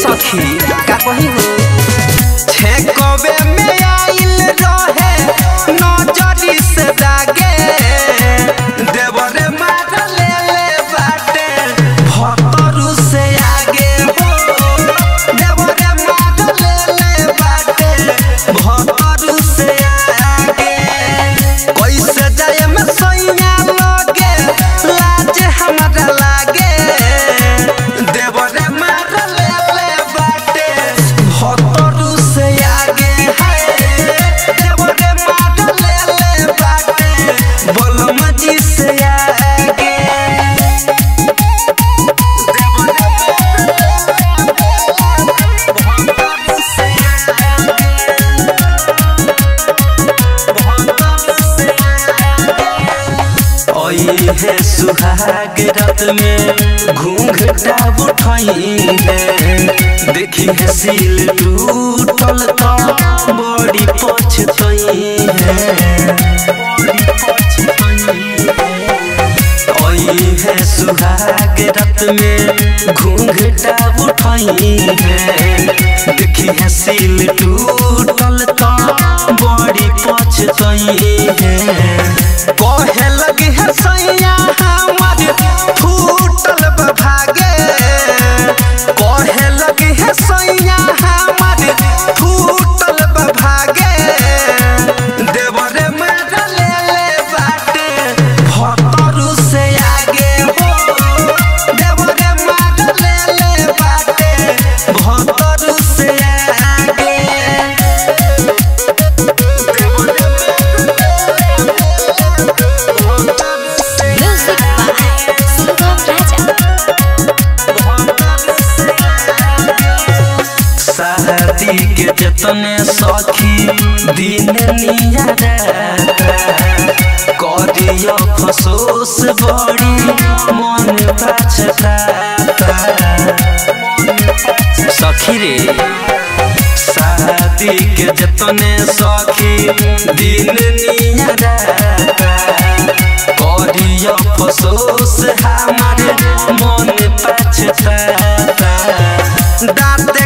सखी का कही हो छेकवे में आइल रहे नजरी से दागे देवरे मार ले ले बाटे भतरू से आगे हो देवरे मार ले ले बाटे भतरू से आगे कैसे जाए में सैया लगे लाज हमरा लागे देवरे मार ले ले बाटे भतरू से आगे है देवरे मार ले ले बाटे बलम जी से आगे है सुहाग रात में घूंघटा उठाई है देखी है सील टूटल तो बड़ी पछतई है ओई है सुहाग रात में घूंघटा उठाई है देखी है सील टूटल तो बड़ी पछतई है कहे लगी है सैया हमार फूटल बा भागे कहे लगी है सैया हमार फूटल बा भागे देवरे मेरा ले ले बाटे भतरू से आगे हो देवरे मेरा ले ले बाटे भतरू से आगे Music by Sugam Raja. शादी के जतने सखी दिन नियारा करियो फसोस बड़ी मन पछताता सखी रे शादी के जतने सखी दिन नियारा करियो फसोस हमारे मन पछताता दाँत